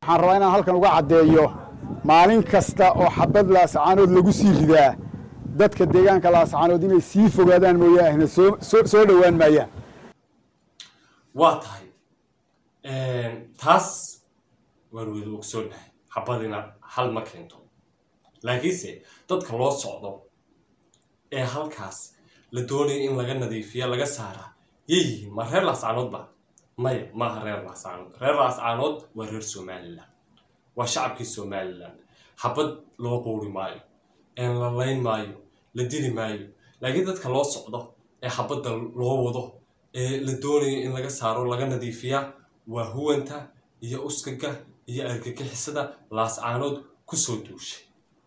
waxaan rabaa inaan halkan uga caddeeyo maalin kasta oo xabad laascaanood lagu sii ridaa dadka deegaanka laascaanood inay sii fogaadaan mooyaahna soo soo soo dhowaan maayaan waa tahay taas waan wada ogsoonnahay xabadina hal ma keento laakiinse dadka loo socdo ee halkaas la doonayo in laga nadiifiya laga saara yay yihiin ma reer laascaanoodba maya maaha reer laascaanood reer laascaanood waa reer somalilan waa shacabkii somalilan xabad loo quuri maayo een la layn maayo la dili maayo laakiin dadka loo socdo ee xabadda loo wado ee la doonayo in laga saaro laga nadiifiya waa huwanta iyo uskaga iyo argagixisada laascaanood kusoo duushay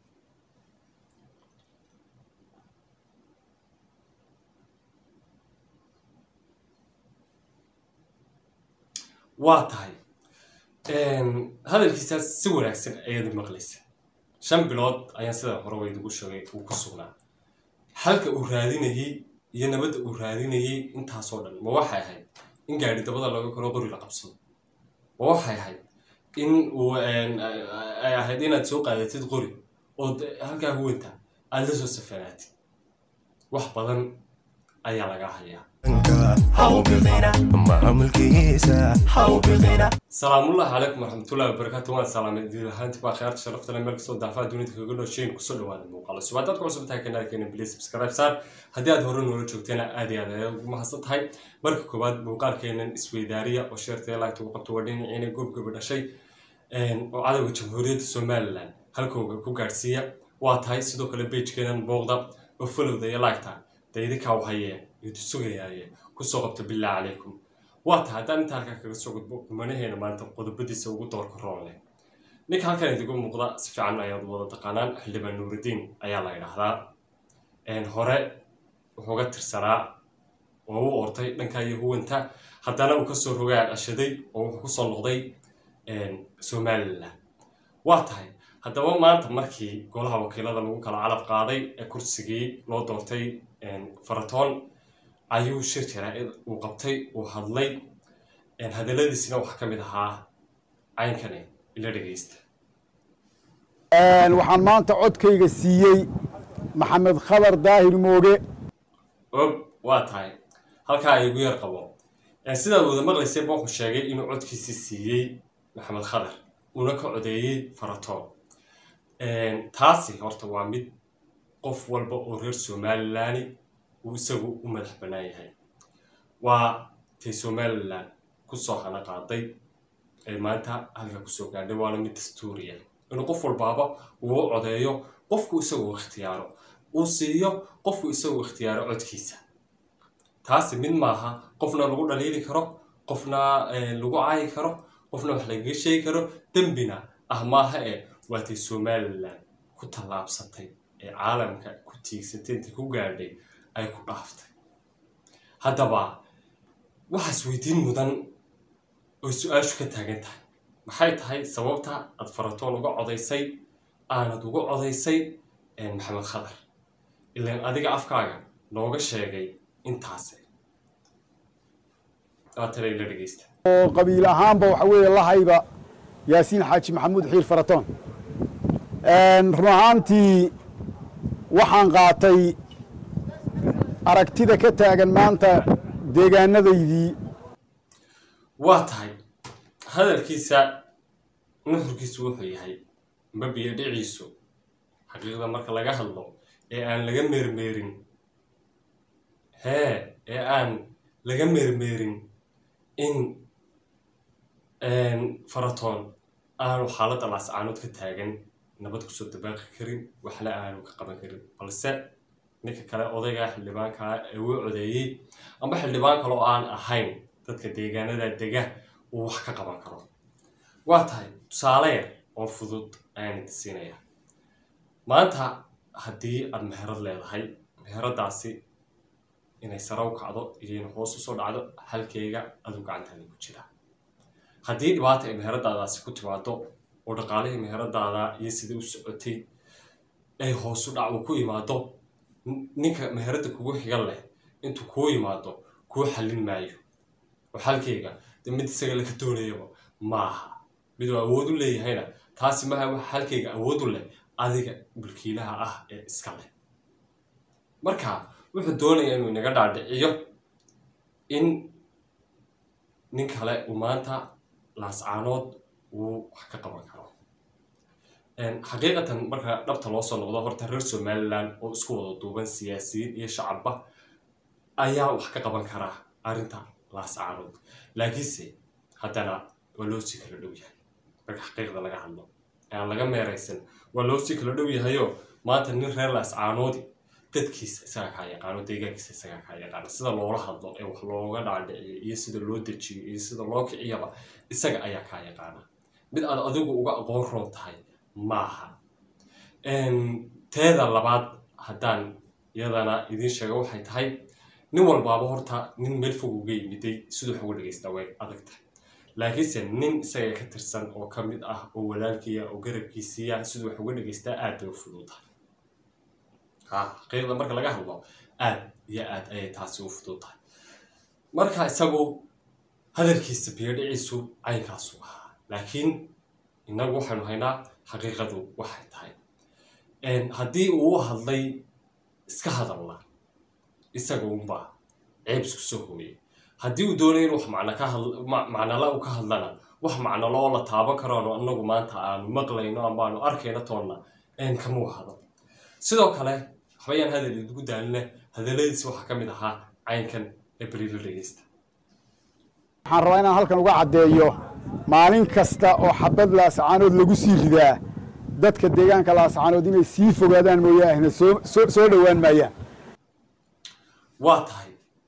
waa tahay hadalkiisaas si wanaagsan ayaad maqlaysa shan bilood ayaan sida hore waydigu sheegay uu ku sugnaa halka uu raadinayey iyo nabadda uu raadinayey intaasoo dhan ma waxay ahayd in gaadhi dabada laga koro qori la qabsado ma waxay ahayd in uu ay ahayd inaad soo qaadatid qori ood halkaa huwanta aada la soo safanaatid wax badan ayaa laga hayaa salaamullahi calaykum waraxmatullahi wabarakaatu waan salaamay diin ahaanti baa khiyaarta sharafta leh meel kastoo daafaha dunida kaga dhoshayn kusoo dhawaada muuqaalo subaad dadka cusub tahay kanaalkeena please subscribe saar haddii aad hore noola joogteena aad iyo aad ayaad ugu mahadsan tahay marka koowaad muuqaalkeenan isweydaariya oo sheertee laagta ugu qabto waa dhinaciina goobgaba dhashay oo cadowga jamhuuriyadda somalilan halkooga ku gaadhsiiya waa tahay sidoo kale beijkeenan booqda oo folowda iyo laagta daydinkaa wahayee idu sugayaaye kusoo qabta billah calaykum waa tahay haddaan inta halkaa kaga soo gudbo kumanaheena maanta qodobadiisa ugu doorka roon leh ninka halkan idigu muuqda si fiican ayaad wada taqaanaan xildhibaan nuuridiin ayaa la yidhaahdaa hore wuxuuga tirsanaa oo u ortay dhanka iyo huwanta haddana uu kasoo rogaa cashaday oo wuxuu kusoo noqday somalilan waa tahay haddaba maanta markii golaha wakiilada lagu kala calab qaaday ee kursigii loo doortay faratoon ayuu shir jaraa-id uu qabtay uu hadlay hadaladiisina waxaa ka mid ahaa caynkane ila dhegeysta waxaan maanta codkayga siiyey maxamed khadar daahir mooge og waa tahay halkaa ay igu yar qabo sidaad wada maqlaysay ba wuxuu sheegay inuu codkiisi siiyey maxamed khadar uuna ka codeeyey faratoon taasi horta waa mid qof walba oo reer somalilani uu isagu u madax bannaan yahay waa tay somalilan kusoo hana qaaday ee maanta halka kusoo gaadhay waana mid dastuuriya inuu qof walbaaba uu u codeeyo qofku isagu ikhtiyaaro uu siiyo qofku isagu ikhtiyaaro codkiisa taasi mid maaha qofna lagu dhaliili karo qofna lagu caayi karo qofna wax lagaga sheegi karo dembina ah maaha ee waatay somalilan ku tallaabsatay ee caalamka ku tiigsatay intay ku gaadhay ay ku dhaaftay haddaba waxaas weydiin mudan oo su-aashu ka taagan tahay maxay tahay sababta aad faratoon uga codaysay aanad uga codaysay maxamed khadar ilaan adiga afkaaga nooga sheegay intaase daatana ila dhegeysta oo qabiil ahaanba waxa weeye lahayba yaasiin xaaji maxamuud xiil faratoon run ahaantii waxaan qaatay aragtida ka taagan maanta deegaanadaydii waa tahay hadalkiisa nuxurkiisu wuxuu yahay mabiyo dhiciisu xaqiiqda marka laga hadlo ee aan laga meermeerin hee ee aan laga meermeerin in faratoon aanu xaaladda laascaanood ka taagan nabad kusoo dabaaqi karin waxna aanu ka qaban karin balse ninka kale odaygaa xildhibaankaa ee uu codeeyey amba xildhibaan kale oo aan ahayn dadka deegaanada dega uu wax ka qaban karo waa tahay tusaale yar oo fudud ayaan idin siinayaa maanta haddii aad meherad leedahay meheradaasi inay sare u kacdo iyo in hoos usoo dhacdo halkeyga aduu gacantaada ku jira haddii dhibaata ay meheradaadaasi ku timaado oo dhaqaalihii meheradaada iyo sidai u socotay ay hoosu dhac uu ku imaado ninka meherada kugu xigan leh intuu kuu yimaado kuu xallin maayo oo xalkeyga de mid isaga laga doonayaba maaha miduu awood u leeyahayna taasi maha wax halkayga awood u leh adiga mulkiilaha ah ee iska leh marka wuxuu doonayaa inuu inaga dhaadhiciyo in nin kale uu maanta laascaanood uu wax ka qaban karo xaqiiqatan marka dhabta loo soo noqdo horta reer somaliland oo isku wada duuban siyaasiyiin iyo shacabba ayaa wax ka qaban karaa arrinta laascaanood laakiinse haddana waa loo sii kala dhow yahay marka xaqiiqda laga hadlo aan laga meeraysan waa loo sii kala dhow yahayo maanta nin reer laascaanoodi dadkiisa isaga kaa yaqaano deegaankiisa isaga kaa yaqaano sida loola hadlo ee wax looga dhaadhiciyo iyo sida loo dejiyo iyo sida loo kiciyaba isaga ayaa kaa yaqaana mid aad adigu uga aqoon roon tahay maaha teeda labaad haddaan iyadana idiin sheega waxay tahay nin walbaaba horta nin meel fog uga yimiday siduu wax uga dhegeystaa way adag tahay laakiinse nin isaga ka tirsan oo ka mid ah oo walaalkiiya oo garabkiisiiya siduu wax uga dhegeystaa aad bay u fududahay ha xaqiiqda marka laga hadlo aad iyo aad ayay taasi u fudud tahay marka isagu hadalkiisa biyodhiciisu caynkaasu ahaa laakiin innagu waxaynu haynaa xaqiiqadu waxay tahay haddii uu u hadlay iska hadalla isaga unbaa ceeb isku soo hooyay haddii uu doonaya in wax macno ka had macnala u ka hadlana wax macnalo oo la taaban karoano annagu maanta aanu maqlayno ama aanu arkayno toonna kamuu hadal sidoo kale waxbayaan hadal idigu daalina hadalladiisi waxaa ka mid ahaa caynkan ee beriila dhegeysta waxaan rabaa inaan halkan uga caddeeyo maalin kasta oo xabad laascaanood lagu sii ridaa dadka deegaanka laascaanood inay sii fogaadaan mooyaahna soo soo dhowaan maayaan waa tahay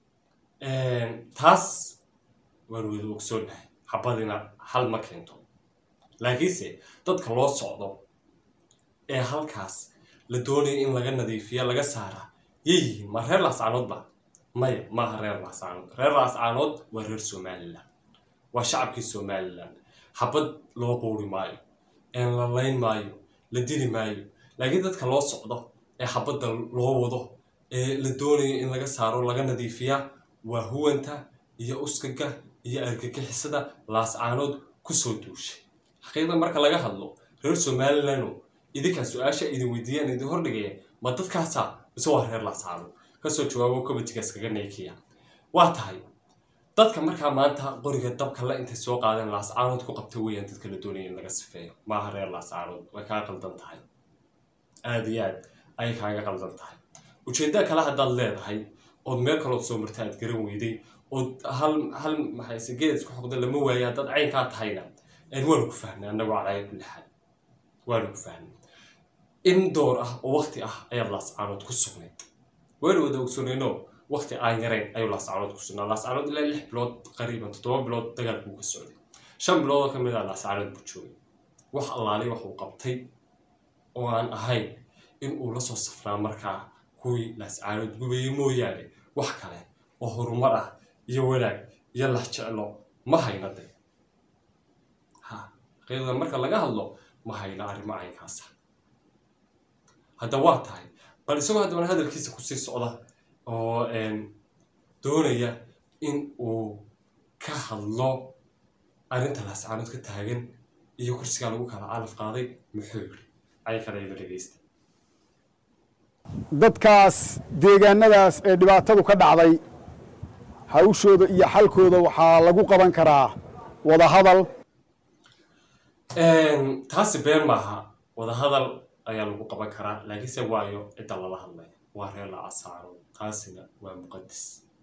taas waan wada ogsoonnahay xabadina hal ma keento laakiinse dadka loo socdo ee halkaas la doonaya in laga nadiifiya laga saara yay yihiin ma reer laascaanoodba maya maaha reer laascaanood reer laascaanood waa reer somalilan waa shacabkii somalilan xabad loo quuri maayo la layn maayo la dili maayo laakiin dadka loo socdo ee xabadda loo wado ee la doonayo in laga saaro laga nadiifiya waa huwanta iyo uskaga iyo argagixisada laascaanood kusoo duushay xaqiiqda marka laga hadlo reer somalilano idinkaa su-aasha idin weydiiyaan idin hordhigaya ma dadkaasa mise waa reer laascaanood kasoo jawaabo comitigaas kaga neekiya waa tahay dadka markaa maanta qoriga dabka la intay soo qaadeen laascaanood ku qabta weeyaan dadka la doonaya in laga sifeeyo maaha reer laascaanood way kaa qaldan tahay aada iyo aad ayay kaaga qaldan tahay ujeedda kale haddaad leedahay ood meel kalood soo marta aad garan weyday ood hal hal maxayse geed isku xoqda lama waayo haddaad caynkaa tahayna waanu ku fahnay annagoo calaya kulli xaal waanu ku fahnay in door ah oo wakti ah ayaad laascaanood ku sugnayd waanu wada ogsoonayno wakti aan yarayn ayuu laascaanood ku sugnaa laascaanood ilaa lix bilood qariiban toddoba bilood dagaalkuu ka socday shan bilood oo ka mid ah laascaanood buu joogay wax allaalay wax uu qabtay oo aan ahayn in uu la soo safnaa markaa kuwii laascaanood gubayay mooyaane wax kale oo horumar ah iyo wanaag iyo lax jeclo ma hayna de ha xaqiiqda marka laga hadlo ma hayna arrimo caynkaasa hadda waa tahay bal isagoo haddana hadalkiisa kusii socda oo doonaya in uu ka hadlo arrinta laascaanood ka taagan iyo kursigaa lagu kala calaf qaaday muxuu yiri caynkana ila dhegeysta dadkaas deegaanadaas ee dhibaatadu ka dhacday hawshooda iyo xalkooda waxaa lagu qaban karaa wadahadal taasi been maaha wadahadal ayaa lagu qaban karaa laakiinse waayo cidda lala hadlaya waa reer laascaanood taasina waa muqadis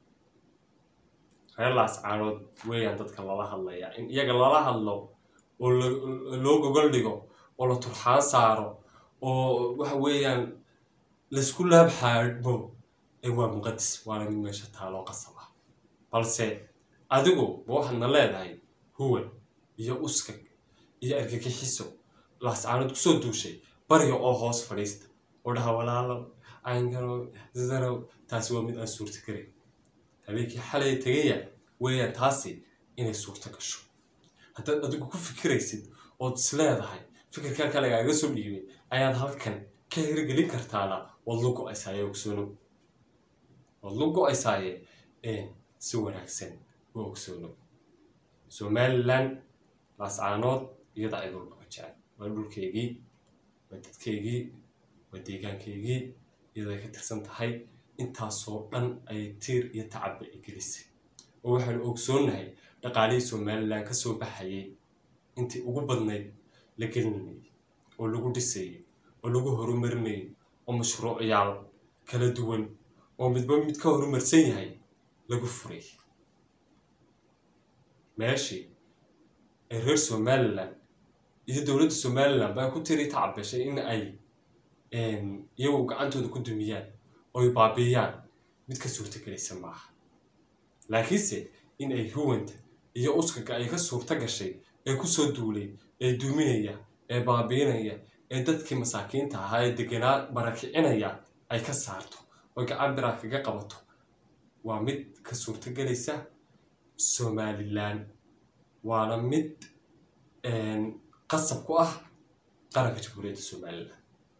reer laascaanood weeyaan dadka lala hadlaya in iyaga lala hadlo oo loo gogol dhigo oo la turxaan saaro oo waxa weeyaan laysku laab xaadhmo ee waa muqadis waana mid meesha taaloo qasab ah balse adigu ma waxaadna leedahay huwan iyo uskag iyo argagixiso laascaanood kusoo duushay bariga oo hoos fadhiista oo dhaha walaalo caynkano sidanow taasi waa mid aan suurta karin habeenkii xalay tegaya weeyaan taasi inay suurto gasho haddaad adigu ku fikiraysid ood is leedahay fikirkan ka lagaaga soo dhiibay ayaad halkan ka hirgelin kartaana waad lu go-aysaaye ogsoonow waad lu go-aysaaye si wanaagsan u ogsoonow somalilan laascaanood iyada cid walbaba jecel waa dhulkeygii waa dadkeygii waa deegaankeygii iyaday ka tirsan tahay intaasoo dhan ayay tiir iyo tacabba i gelisay oo waxaanu ogsoonnahay dhaqaalihii somalilan ka soo baxayay intii ugu badnayd la gelinayay oo lagu dhisayay oo lagu horumarinayay oo mashruucyaal kala duwan oo midba mid ka horumarsan yahay lagu furay meeshii ay reer somalilan iyo dowladda somalilan baa ku tiri tacabashay in ay iyagu gacantooda ku dumiyaan oo ay baabiiyaan mid ka suurtagelaysa maaha laakiinse in ay huwanta iyo uskaga ay ka suurta gashay ee kusoo duulay ee duuminaya ee baabiinaya ee dadkii masaakiinta ahaa ee deganaa barakicinaya ay ka saarto oo gacan biraa kaga qabato waa mid ka suurtagelaysa somalilan waana mid qasab ku ah qaranka jamhuuriyadda somalilan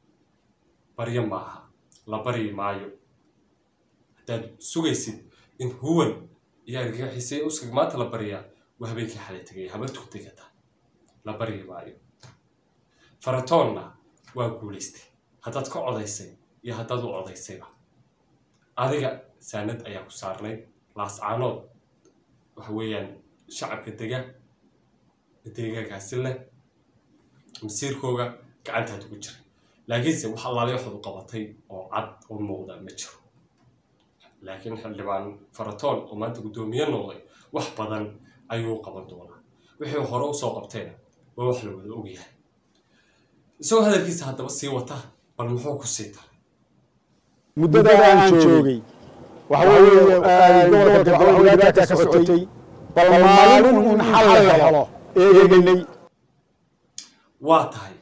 baryo maaha la baryi maayo haddaad sugaysid in huwan iyo argagixiisay uskaga maanta la baryaa waa habeenkii xalay tegaya habartuu degata la baryi maayo faratoonna waa guulaystay haddaad ka codaysay iyo haddaad u codaysayba adiga saanad ayaa ku saarnayd laascaanood waxa weeyaan shacabka dega deegaankaasi leh masiirkooga gacantaad ugu jiray laakiinse wax allaale waxaad u qabatay oo cad oo muuqda ma jiro laakiin xildhibaan faratoon oo maanta guddoomiye noqday wax badan ayuu qaban doonaa wixii hore usoo qabtayna waa wax la wada ogyahay isagoo hadalkiisa haddaba sii wata bal muxuu ku sii taray muddada aan joogay waxa weeye gobolka galbeed dhibaata ka socotay bal maalin un xal la helo eegaynay waa tahay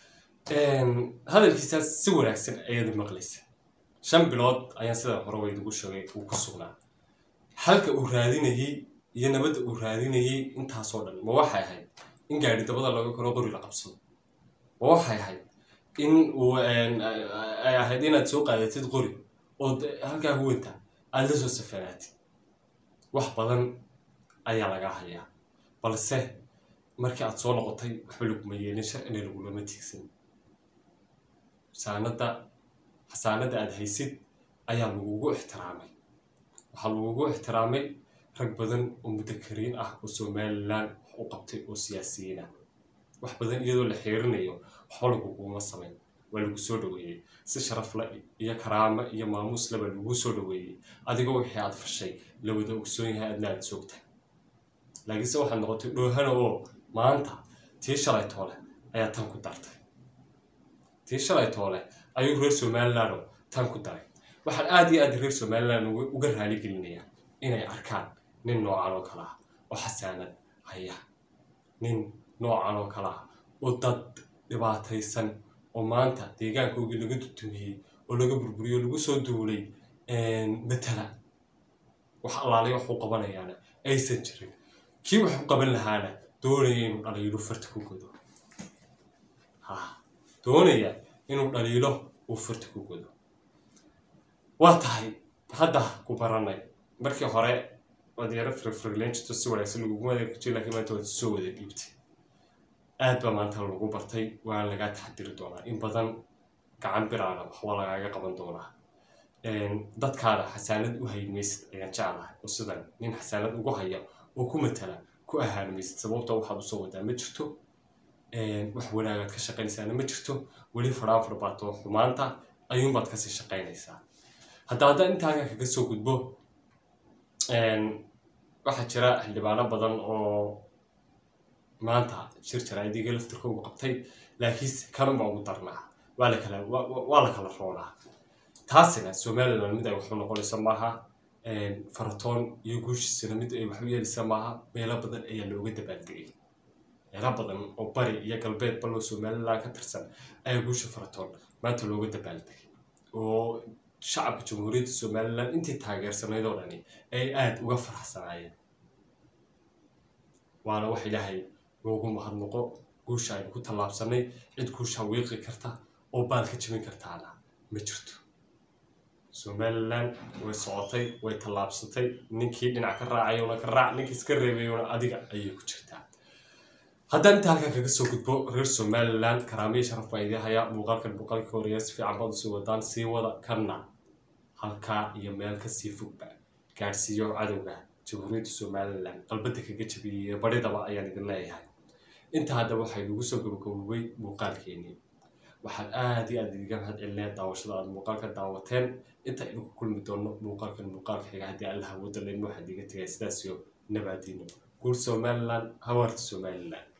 hadalkiisaas si wanaagsan ayaad maqlaysa shan bilood ayaan sida hore waydigu sheegay uu ku sugnaa halka uu raadinayey iyo nabadda uu raadinayey intaasoo dhan ma waxay ahayd in gaadhi dabada laga koro qori la qabsado ma waxay ahayd in uu ay ahayd inaad soo qaadatid qori oo halkaa huwanta aada la soo safanaatid wax badan ayaa lagaa hayaa balse markii aad soo noqotay waxba laguma yeelin sharcina lagulama tiigsan xasaanadda xasaanadda aada haysid ayaa lagugu ixtiraamay waxaa lagugu ixtiraamay rag badan oo mudakariin ah oo somalilan wax u qabtay oo siyaasiyiin ah wax badan iyadoo la xiirinayo waxba laguguma samayn waa lagu soo dhaweeyey si sharafle iyo karaamo iyo maamuusle baa lagu soo dhaweeyey adigoo wixii aad fashay la wada ogsoon yahay adna aad soogta laakiinse waxaad noqotay dhoohana oo maanta tii shalay toole ayaa tan ku dartay tii shalay toole ayuu reer somalilan oo tan ku daray waxaan aada iyo aad reer somalilan uga raali gelinayaa inay arkaan nin noocan oo kale ah oo xasaanad haya nin noocan oo kale ah oo dad dhibaataysan oo maanta deegaankoogii laga dutumiyey oo laga burburiyey oo lagu soo duulay matala wax allaalay waxu qabanayaana aysan jirin kii waxu qaban lahaana doonaya inuu dhaliilo farta ku godo ha doonaya inuu dhaliilo uu farta ku godo waa tahay hadda ku baranay markii hore waad yaro firfirleen jirto si wanaagsan laguguma adeerka jir laakiin maanta waad soo wada dhiibtay aad baa maanta lagu bartay waana lagaa taxadiri doonaa in badan gacan biraana waxba lagaaga qaban doonaa dadkaada xasaanad u hayn maysid ayaan jeclahay oo sidan nin xasaanad ugu haya oo ku matala ku ahaan maysid sababta waxaad usoo wadaa ma jirto wax wanaagaad ka shaqaynaysaana ma jirto weli faraafar baato xumaanta ayuunbaad kasii shaqaynaysaa hadda haddaan intaaga kaga soo gudbo waxaa jira xildhibaano badan oo maanta shir jaraaidiga laftirkoogu qabtay laakiinse kanunbaa ugu darnaa waa la kala waa la kala roonaa taasina somaliland mid ay waxu noqonaysa maaha faratoon iyo guushiisana mid ay waxu yeelaysa maaha meelo badan ayaa looga dabaaldegay meelo badan oo bari iyo galbeed baloo somaliland ka tirsan ayaa guusha faratoon maanta looga dabaaldegay oo shacabka jamhuuriyadda somalilan intii taageersanayd oo dhani ay aada uga faraxsanaayeen waana wax ilaahay loogu mahadnaqo guusha aynu ku tallaabsanay cid guusha wiiqi karta oo baal ka jebin kartaana ma jirto somalilan way socotay way tallaabsatay ninkii dhinac ka raacayona ka raac ninkii iska reebayona adiga ayay ku jirtaa haddaan inta halkan kaga soo gudbo reer somalilan karaamiya sharaf baa idin hayaa muuqaalkan muuqaalkii horeeya si fiican baad usii wadaan sii wada kana halkaa iyo meel kasii fogba gaadhsiiyo cadowga jamhuuriyadda somalilan qalbada kaga jabiyey baridaba ayaan idin leeyahay inta haddaba waxay nagu soo gabagaboobay muuqaalkeenii waxaan aad iyo aad idiga mahad celinaya daawashada aad muuqaalka daawateen inta idinku kulmi doono muuqaalkan muuqaalka xiga haddii allah awooda leyn waxaad iga tegay sidaas iyo nabaadiino guur somalilan hawaarta somalilan